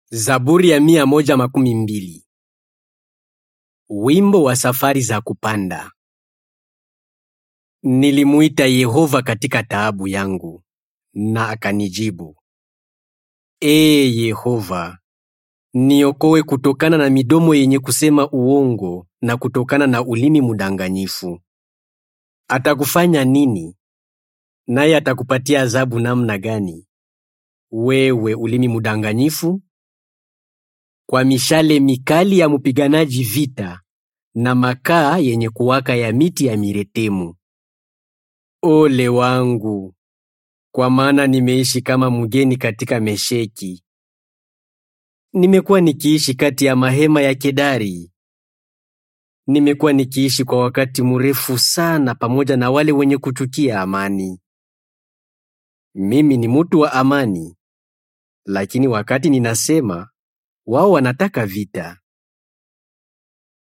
Zaburi ya mia moja makumi mbili. Wimbo wa safari za kupanda. Nilimuita Yehova katika taabu yangu, na akanijibu. Ee Yehova, niokoe kutokana na midomo yenye kusema uongo na kutokana na ulimi mdanganyifu. Atakufanya nini? Naye atakupatia adhabu namna gani? Wewe ulimi mdanganyifu? Kwa mishale mikali ya mpiganaji vita na makaa yenye kuwaka ya miti ya miretemu. Ole wangu, kwa maana nimeishi kama mgeni katika Mesheki. Nimekuwa nikiishi kati ya mahema ya Kedari. Nimekuwa nikiishi kwa wakati mrefu sana pamoja na wale wenye kuchukia amani. Mimi ni mtu wa amani, lakini wakati ninasema, wao wanataka vita.